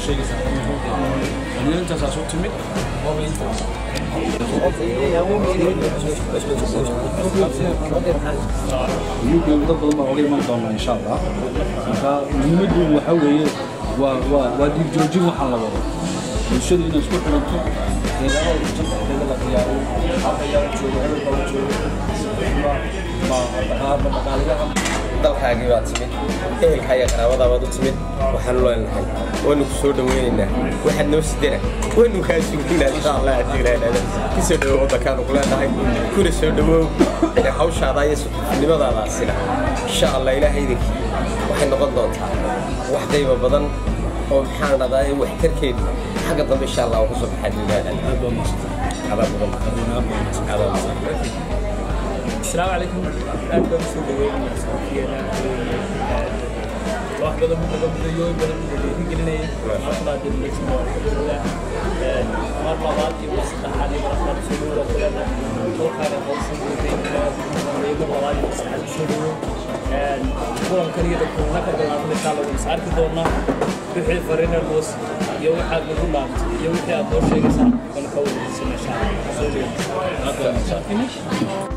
sheegaysaa aniga intaasaa soo timid waaba intaas dad badan baa oga iman doona insha allah marka muhiimaddu waxaa weeye waa waa waa dhiig joojin waxaan la wado bulshadu inay isku xiranto deegaanada jantarkeeda la diyaariyo halka yaa joogo hebel baa joogo ma dhaqaalayaha dalkaagii baad timid ehelkaa iyo qaraabadaabaad u timid waxaanu leenahay waanu ku soo dhaweynaynaa waxaad noo sidana waynu kaa sugnaa insha allah adiiraadada ku soo dhawow waddankaanu ku leenahay kuna soo dhawow hawshaada iyo nimadaadaasina insha allah ilaahay idinkii waxay noqon doontaa wax qayba badan oo maxaan dhahdaa waxtarkeedu xagga dambe insha allah oo kusoo baxaa duunaada adaa mudan adaa mudan السلام عليكم aad baan usoo dhaweynaya soofiyeena wax badan buu naga mudayo badan buu dhiirigelinayay markaa dibnaysan waa alxamdulilah mar labaad iyo mar saddexaad iyo mar afraad usoo dhawow kulena dalkaana hawshan guuday mar labaad iyo mar saddexaad usoo dhawow kulankan iyo dadkulana ka bilaabna insha allah waynu is arki doonaa wixii farina noos iyo waxaad nagu dhaantay iyo wixii aad noo sheegaysaa wana ka wadaysana insha allah soo dhawow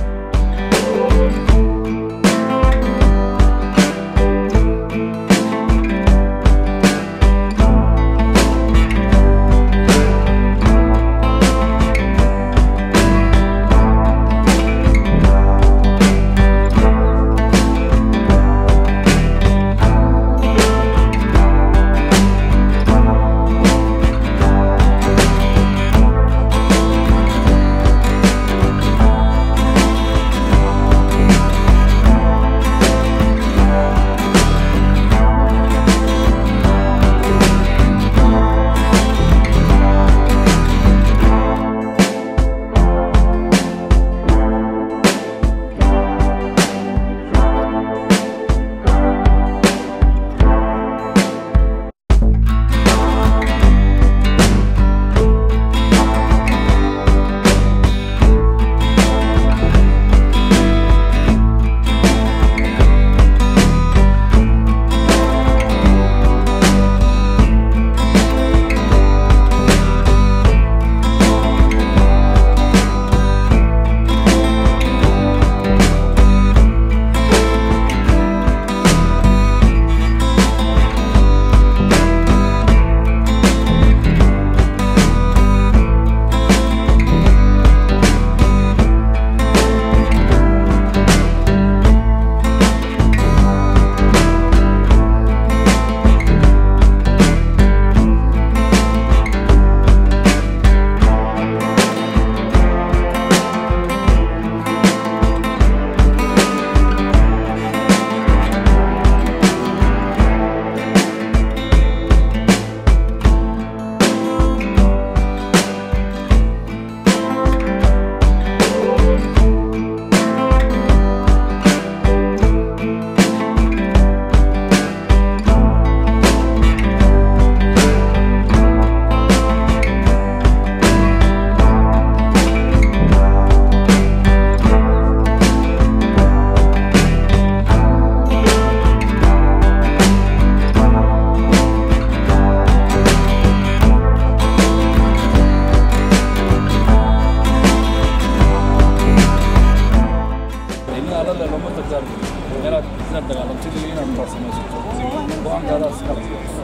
inaad inaad dagaalamtid iyo inaad farsamaysato go-aankaada iskale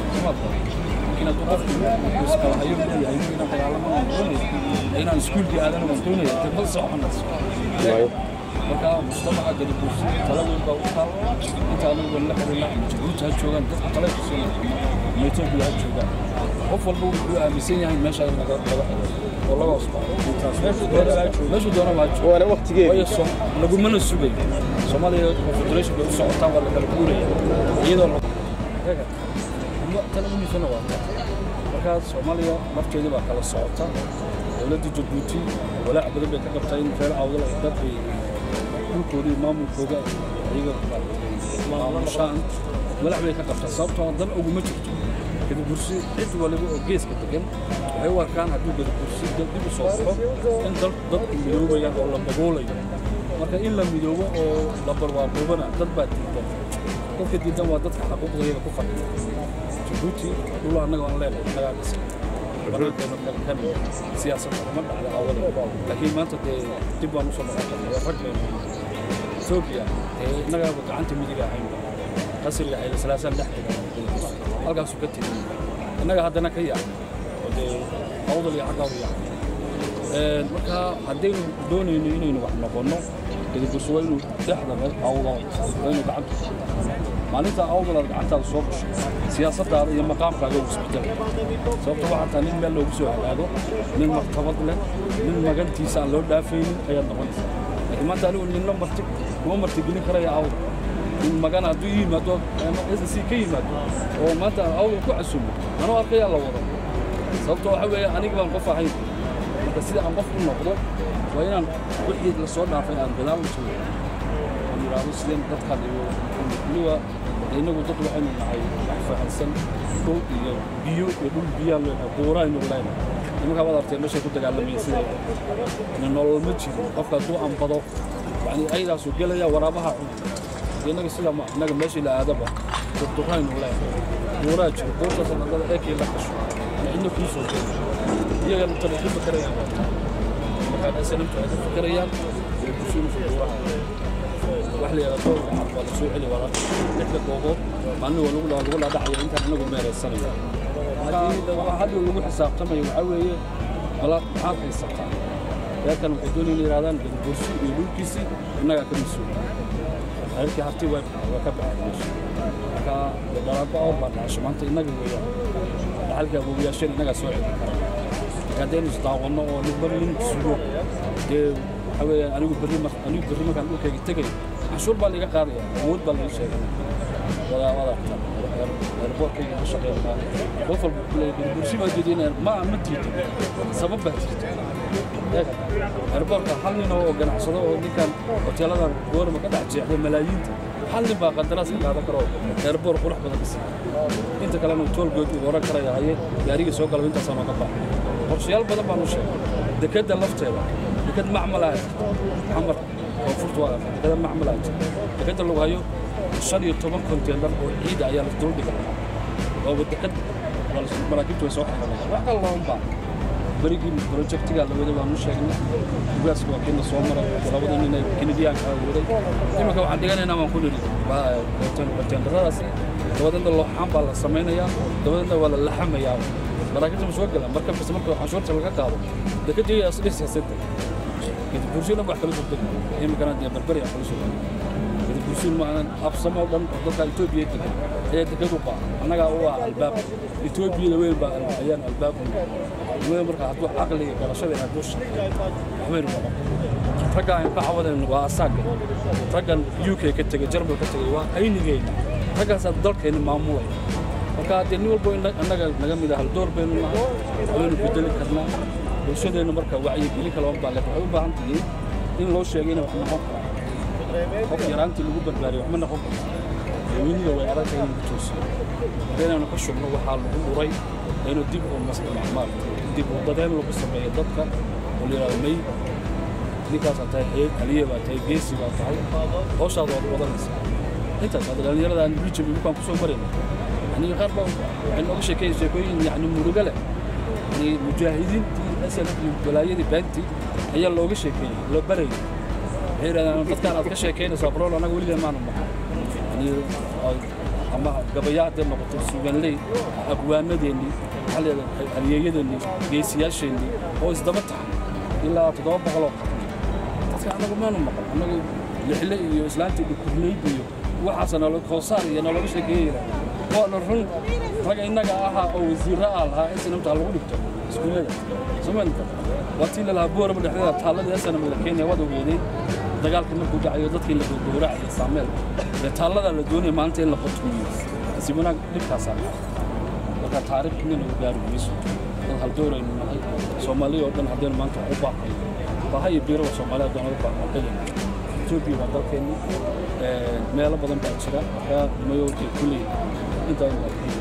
inaad qofku iskala hayo leeyahay inaan dagaalamo aan doonaya inaan iskuulkii aadan waan doonaya dee ma soconayso marka mujtamaca gadabuusi tala weyn baa u taal inta anigu waan la xiriirna ama jabuuti ha joogaan dadka tale ku soo ama etoobiya ha joogaan qof walba wuxuu aaminsan yahay meesha in laga laga oo laga hoos baxo meeshuu doona baa jooga waana waqtigeedii waayo som lagumana sugayo soomaaliya confederation bay u socotaan waa la kala guuraya iyadoo la tan umisana waa ta markaa soomaaliya nafteedii baa kala socota dowladda jabuuti walaac badan bay ka qabtaa in reer awdal ay dad ay dhulkooda iyo maamulkooda iyaga maamushaan walaac bay ka qabtaa sababtoo dan uguma jirto gadabursi cid waliba oo geeska degan waxay u arkaan hadduu gadabursi dib u soo baxo in dal dadku midoobayaan oo la daboolayo marka in la midoobo oo la barwaaqoobana dad baa diidan dadka diidan waa dadka xaquuqdayada ku fadhiya jabuuti dhul annaga aan leenahay annagaa dhisay banaankeena kale kan siyaasadda kuma dhacda awada laakiin maanta dee dib baan usoo noqon karnaa rag baynu etoobiya dee innagaaba gacanta midiga ahayn qasriga xayla salaasaan dhex dhigan halkaasuu ka tegay innaga haddana ka yaacay oo dee awdal iyo xaggaa u yaacay marka haddaynu doonayno inaynu wax noqonno gadaburso waa inuu dhexda meel awdo waa inuu gacanta maalinta awdal aad gacantaada soo gasho siyaasaddaada iyo maqaamkaaga uu isbedel sababta waxaa taa nin meel loogu soo hagaago nin martabad leh nin magantiisa aan loo dhaafaynin ayaad noqonaysaa laakiin maanta anigu ninna marti kuma martigelin karaya awdal in magan hadduu yimaado s ka yimaado oo maanta awdal ku casumo anuu arkayaa la wado sababto waxa weeye aniga baan qof ahayn marka sida aan qof u noqdo waa inaan wixii la soo dhaafay aan gadaal u joogo aan yidhaahdo sideen dadkaan iyo weliba innagu dad waxaynu nahay wax fahansan dhul iyo biyo iyo dhul biyaan leenahay buuraynu leenahay nimankaa waad artay meeshay ku dagaalamayeen sidee ina nolol ma jiro qofka hadduu anbado yani aydaasuu gelaya waraabaha cun innaga sida ma innaga meeshii la aadaba durduraynu leenahay buuraa jiro buurtaas adada eekii la gasho cidna kuu soo jeedo iyaga intaba ku fakarayaan markaa asnamtu ay ka fakarayaan bulshadu fuduuraha wax la yidhahdo dowrka cad waa la soo celi wada lixda goobood maalin waa lagu lagu laadhacayo intaan anagu meeraysanayo marka hadhow lagu xisaabtamayo waxaa weeye bala maxaad haysataa reerkan waxay doonayeen yidhahdaan bursi iyo dhulkiisii innagaa ka mas-uula reerkii harti waa waa ka baxay meesha marka dhalaanba awr baa dhacasho maanta innaga weeyaan dhaxalka abuubiyaasheen innagaa soo celin kara marka haddaynu isdaawanno oo ninba nin sugo dee waxaa weeye anigu berri mar anigu berri markaan dhulkayga tegayo cashuur baa laiga qaadaya awood baa laga sheegay wadaa wadaagta eerboorkayga ka shaqeynaa qof walba kuleeyahay bursi baa diideen ma ma diido sabab baa jirta eerboorka hal nin oo ganacsado oo ninkan hoteeladan goorma ka dhex jeexday malaayiinta hal nin baa qandaraas ka qaadan karo eerboor qurux badan dhisa inta kalena toolgood uu oran karaya haye gaariga soo galaba intaasaa nooga baxa qorshayaal badan baan u sheegay dekedda lafteeda deked macmal ah xamar koonfurta waa dekeda macmal ah dekedda lagu hayo shan iyo toban konteenar oo ciida ayaa la dul dhigay ooba deked maraakiibtu way soo xaranayaan wax kale looma baa berigii projectiga la waday waanu sheegnay ugaaska waa kiina soo maray labada nin ee kenediyaanka waday iminka waxaan dhiganaynaa waan ku nidhi konteenaradaasi dabadeedna looxaan baa la samaynayaa dabadeedna waa la laxamayaa maraakiibta ma soo galaan marka bas marka canshuurta laga qaado dekadii isdhisasada kadib bulshada wax kala soo deg iminkana dee barbari aan kala soo deg kadib bulshada ma aanan absamo dhan dadka Itoobiya degan ayaa dekadu qaa annaga u ah albaab Itoobiya weyn baa ayaan albaab weyn marka hadduu aqliga garashada ay hadduu shaqeeyo waxbay noqon ragga aan ka cawadeen waa asaaga raggan UK ka tegay Jarmal ka tegay waa aynigeyna raggaasaa dalkeena maamulay marka haddee nin walbo annaga naga mid ah door baynu nahay waynu bedeli karnaa bulshadeenna marka wacyigelin kale baa le waxay u baahan tihiin in loo sheegay inay wax noqon karaan qof yaraantii lagu barbaariyo waxma noqon karta weyniga way adag in lagu toosiyo haddaynaanu ka shubno waxaa lagu dhuray inuu dib u maal dib u dadeen lagu sameeyo dadka oo la yidhahdo may ninkaasaa tahay xeed aliye baa tahay geesi baa tahay hawshaada waad wadanaysaa intaas hadda dhallinyarada aan rijab ibukaan kusoo marayna يعني غرب يعني أول شيء كي شيء يعني مرجلة يعني مجاهدين أسأل ولاية بنتي هي اللي أول شيء كي لو بري هي أنا قد كان أتكلم شيء كي صبروا أنا أقول لي ما نما يعني أما قبيات ما بتوصل لي أقوام ديني هل اليجي ديني جيسياش ديني هو إزدمت إلا تدور بغلط أنا أقول ما نما أنا أقول لحلي إسلامتي بكلي بيو وحسن لو كوسار يعني لو شيء كي waana run ragga innaga ahaa oo wasiirra ah lahaa in sinamta lagu dhigto iskuullada somalinta waa tii lalahaa boorama dhexdeeda taalladii asanam la keenaya waad ogeeday dagaalkii markuu dhacayo dadkii la gowracaya saameel dee taalladaa la doonaya maalinta in la qotmiyo si wanaag dhibkaasaa marka taariikh inayna u gaari mayso dad haldooraynu nahay soomaaliya oo dhan haddaynu maanta wax u baaqayo baha iyo biiraba soomaaliya haddaan uga baaqo dhegayna etoobiya waa dalkeenni meelo badan baa jira markaa mayowkii kulley intaan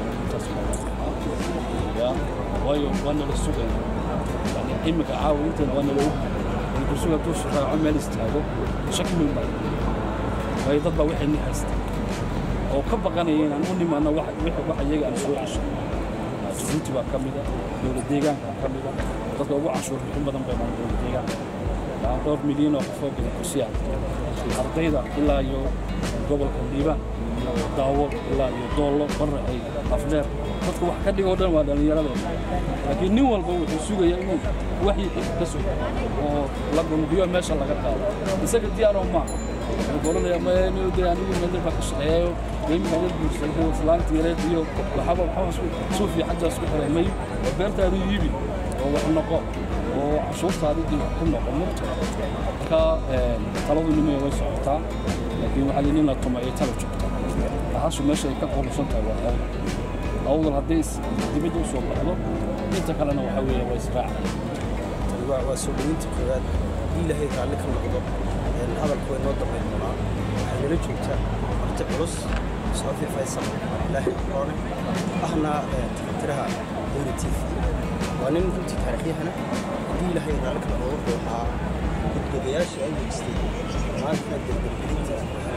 ya waayo waa nala sugaya yani imika caawa intan waa nala og kursuga hadduu raaco meel istaago shaki weyn baa waayo dad baa waxay ni haysta oo ka baqanaya inaan u nimaadno wax wixii wax iyaga aan soo cesho jabuuti baa ka mida dowlad deegaanka ka mida dadka ugu canshuur bixin badan bay maan dowlad deegaanka waxaa dhowr milyan oo qofoo gada kursiya ardayda ilaa iyo gobolka liibaan iyo daawo ilaa iyo doollo barre ay afdheer dadka wax ka dhigoo dhan waa dhallinyarada laakiin nin walba wuxuu sugayaa inuu waxii dhib ka sugo oo la gumbiyo meesha laga qaado isaga diyaaroo maaha wuxuu oranaya ma de anigu meel baa ka shaqeeyayo iminka dad bulshada islaanta yareed iyo waxaba waxaba suufi xagga isku xiray may oo beertaadu iibi oo wax noqo oo cashuurtaadi dib ku noqo murta marka taladu nimaya way socotaa laakiin waxaa lii nin la tuma ay tala joogtaa bahashu meesha ay ka qurusan tahay waa awdal awdal hadday dibadda u soo baxdo inta kalena waxaa weeye waa israaca waa soo dhaweynta koowaad haddii ilaahay raalli ka noqdo hadalku way noo dambayn doonaa waxay nala joogtaa marti culus soofi faysal ilaahay qoone ahna tiraha dowla t v waa nin runtii taariikhyahana haddii ilaahay raalli ka noqdo wuxuu ahaa gudbadayaashii ay weystay maanta gargargelinta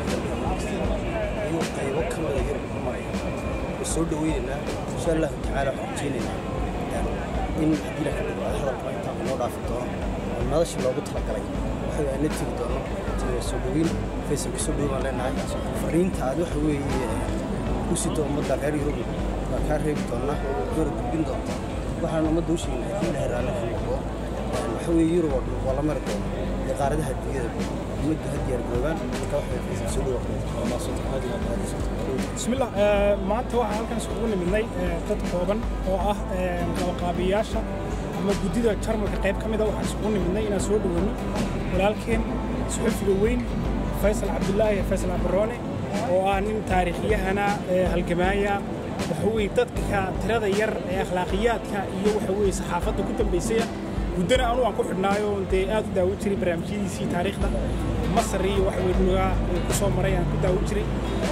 ayuu qaybo ka mida yar ku maraya way soo dhaweynaynaa insha allahu tacaala waxaan rajeynaynaa in haddii ilaahay dhigo ay hadalka intaa noo dhaafi doono oo nolosha loogu talagalay waxay aan la tegi doono tira soo dhaweyn faysal kusoo dhaweyn baan leenahay fariinta aad waxa weeye u sito ummadda reer yurub waa kaa reebi doonaa yurub gudbin doonta waxaan ummadda u sheegin haddii ilaahay raalli ka noqdo waxa weeye yurub oo dhan waa la mari doona iyo qaaradaha adduunyada ummaddu ha diyaar garoobaan marka waxa weeye faysal soo dhawa بسم الله maanta waxaan halkan isugu nimidnay dad kooban oo ah qabaqaabiyaasha ama guddida jarmalka qayb ka mida waxaan isugu nimidnay inaan soo dhaweyno walaalkeen suxufiga weyn faysal cabdulaahi faysal cabdiroone oo ah nin taariikhyahana halgamaaya waxa weye dadka tirada yar ee akhlaaqiyaadka iyo waxa weye saxaafadda ku dambaysaya muddana anu aan ku xidhnaayo dee aad u daawo jiray barnaamijyadiisii taariikhda masar iyo waxa weye nugaa ku soo maray aan ku daawo jiray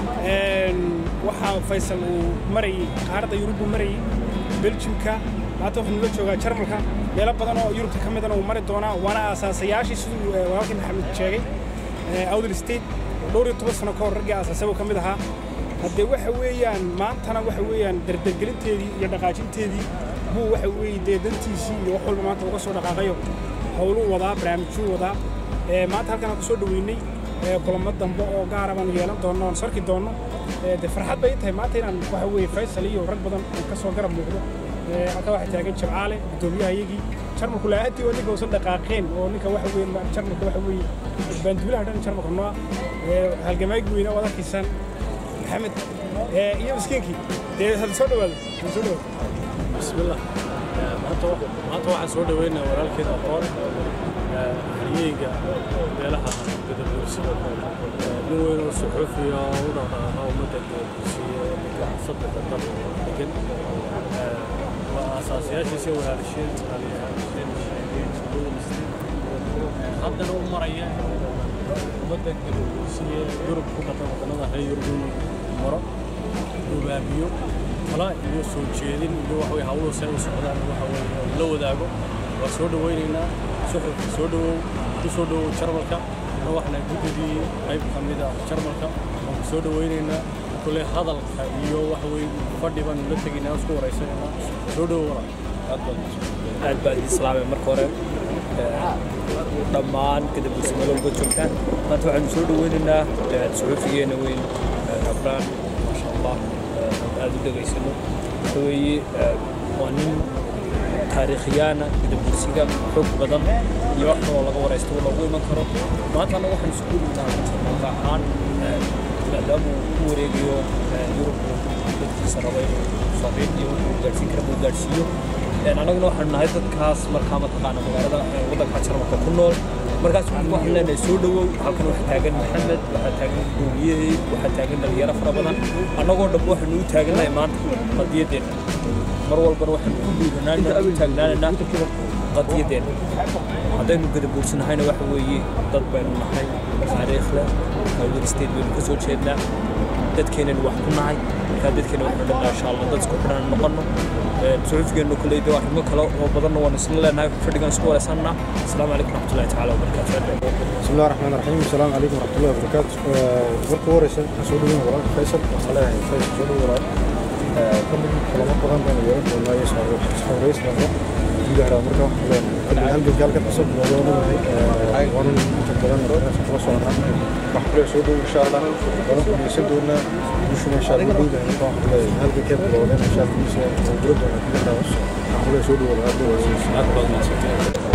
waxaa faysal uu marayey qaaradda yurubbu marayey beljimka maanta wuxuu nula joogaa jarmalka meelo badan oo yurubta ka midana uu mari doonaa waana aasaasayaashii siduu walaalkii maxamed sheegay awdal state dhowr iyo toban sano ka hor raggii aasaasay ka mid ahaa haddee waxa weeyaan maantana waxa weeyaan dardargelinteedii iyo dhaqaajinteedii buu waxa weeye dee dantiisii iyo wax walba maanta uga soo dhaqaaqayo howluu wadaa barnaamijyuu wadaa maanta halkan aan ku soo dhaweynay kulamo dambe oo gaara baanu yeelan doonno oon sarki doonno de farxad bay tahay maanta inaan waxa weeye faysal iyo rag badan aan ka soo garab muuqdo halka waxaa taagan jabcaale guddoomiyaha iyagii jarmalku laahatii oo ninka uusan dhaqaaqeen oo ninka waxa weeye jarmalka waxa weeye baanduulaha dhan jarmalka nooa halgamaagi weyne oo arkaysaan maxamed iyo miskiinkii dee hada soo dhawaado soo dhawaado بسم الله maanta maanta waxaan soo dhaweynaa walaalkeed aqoon haryeyga meelaha gadabuursi nin weyn oo suxuufiya oo u dhaqdhaqaaqa ummadda gadabuursiya ninka saddexda dal degan waa aasaasiyaashiisa walaalisheen haddana u maraya ummadda gadabuursiya yurub ku dhaqan wadannada reer yurub inuu maro hogaamiyo tala iyo soo jeedin iyo waxa weye hawluhu say u socdaan waxa weye la wadaago waa soo dhawaynaynaa suxufka soo dhawow ku soo dhawow jarmalka ana waxna guddidii qayb ka mid ah jarmalka waan ku soo dhawaynaynaa kule hadalka iyo waxa weye fadhi baanu la tegaynaa isku waraysanaynaa soo dhawow walaal aad baa idin islaamay marka hore dhammaan gadabuursi meel walba joogtaan maanta waxaanu soo dhawaynaynaa suxufigeena weyn abraan maasha allah aad u dhegaysano waxa weeye waa nin taariikhyaana gadabuursiga xoog badan iyo wax kaloo laga waraysto oo lagu iman karo maantana waxaan isku dhigtaa marka ahaan maadaama uu ku wareegayo yurub dadkiisa raba inuu fariin iyo wuxuu gaadhsiin kara uu gaadhsiiyo annaguna waxaanu nahay dadkaas markaa mataqaana magaalada waddanka jarmalka ku nool markaas waxaan leenahay soo dhawow halkan waxaa taagan maxamed waxaa taagan guuriyahey waxaa taagan dhalinyaro fara badan annagoo dhan waxaanu u taagannahay maanta qadiyadeenna mar walbana waxaanu ku dhiiranaanaa u taagnaanaynaa qadiyadeenna haddaynu gadabuursanahayna waxa weeye dad baynu nahay taariikh leh hawdal state baynu ka soo jeednaa dadkeenan wax ku nahay markaa dadkeena waxnu dhanaa insha allah dad isku xidhan noqono suxufigeenu koleyda arrimo kale oo badanna waan isla leenahay fadhigan isku wareysanna asalaamu calaykum raxmatullahi tacaala wabarakaatu بسم الله الرحمن الرحيم السلام عليكم ورحمة الله وبركاته marka ugu horeysa waxaan soo dhaweyn walaalka faysal waxaan leeyahay faysal soo dhaweyn walaal kamid kulamo badan baan yeelan doonaa iyo isxoreys badan guud ahaan marka waxaan leeyahay halganka halkan kasoo bilowday waanahay waanan inta badan meesha kala soconaa waxaan kule soo dhaweyn insha allah waanan kulmeysan doonaa guushuna insha allah guud ahaan marka waxaan leeyahay halgankee bilowdeen insha allah guusha oo gura doonaa kulantaas waxaan kule soo dhaweyn walaal aad baad mahadsantahay